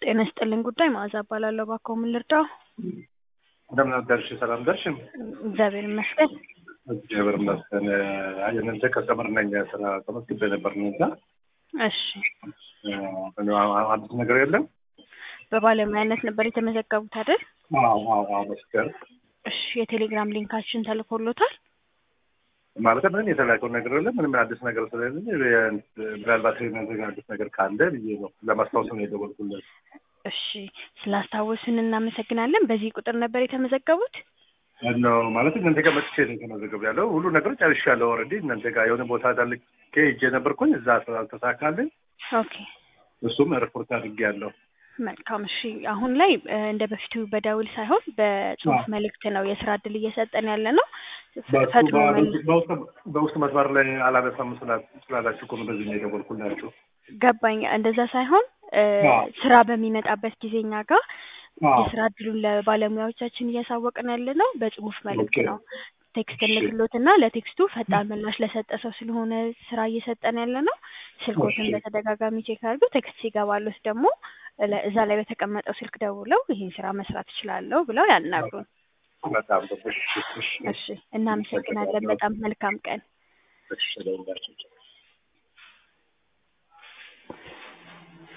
ጤና ይስጥልኝ ጉዳይ መዓዛ እባላለሁ። እባክዎ ምን ልርዳው? እንደምን አደርሽ? ሰላም ደርሽም? እግዚአብሔር ይመስገን። እግዚአብሔር ይመስገን። አይ እናንተ ከስተመር ነኝ ስራ ተመስግቤ ነበር ነው እዛ እሺ፣ አዲስ ነገር የለም። በባለሙያነት ነበር የተመዘገቡት አይደል? አዎ አዎ አዎ መስገር እሺ፣ የቴሌግራም ሊንካችን ተልኮሎታል? ማለት ምንም የተላከው ነገር የለም። ምንም አዲስ ነገር ስለሌለ ምናልባት ነገር አዲስ ነገር ካለ ብዬ ነው ለማስታወስ ነው የደወልኩለት። እሺ፣ ስላስታወስን እናመሰግናለን። በዚህ ቁጥር ነበር የተመዘገቡት? ነው ማለት እናንተ ጋር መጥቼ ነው የተመዘገቡ ያለው ሁሉ ነገር ጨርሻለሁ። ኦልሬዲ እናንተ ጋር የሆነ ቦታ ዳልኬ ሄጄ ነበርኩኝ እዛ አልተሳካልኝ። ኦኬ እሱም ሪፖርት አድርጌያለሁ። መልካም። እሺ አሁን ላይ እ፣ እንደ በፊቱ በደውል ሳይሆን በጽሁፍ አዎ። መልእክት ነው የስራ እድል እየሰጠን ያለ ነው። በሱ ፈጥኖ መል በውስጥ- በውስጥ መስመር ላይ አላነሳም ስላ- ስላላችሁ እኮ ነው በዚህ ነው የደወልኩላችሁ። ገባኝ። እንደዛ ሳይሆን እ፣ አዎ። ስራ በሚመጣበት ጊዜ እኛ ጋር አዎ። የስራ እድሉን ለባለሙያዎቻችን እያሳወቅን ያለ ነው በጽሁፍ መልእክት ኦኬ። ነው። ቴክስት እሺ። እንልክሎትና ለቴክስቱ ፈጣን ምላሽ ለሰጠ ሰው ስለሆነ ስራ እየሰጠን ያለ ነው። ስልኮትን እሺ። በተደጋጋሚ ቼክ አድርገው ቴክስት ሲገባሉት ደግሞ ለ- እዛ ላይ በተቀመጠው ስልክ ደውለው ይህን ስራ መስራት እችላለሁ ብለው ያናግሩን። በጣም ጥሩ። እሺ፣ እሺ፣ እሺ፣ እናመሰግናለን። በጣም መልካም ቀን። እሺ፣ እደውልላችሁ።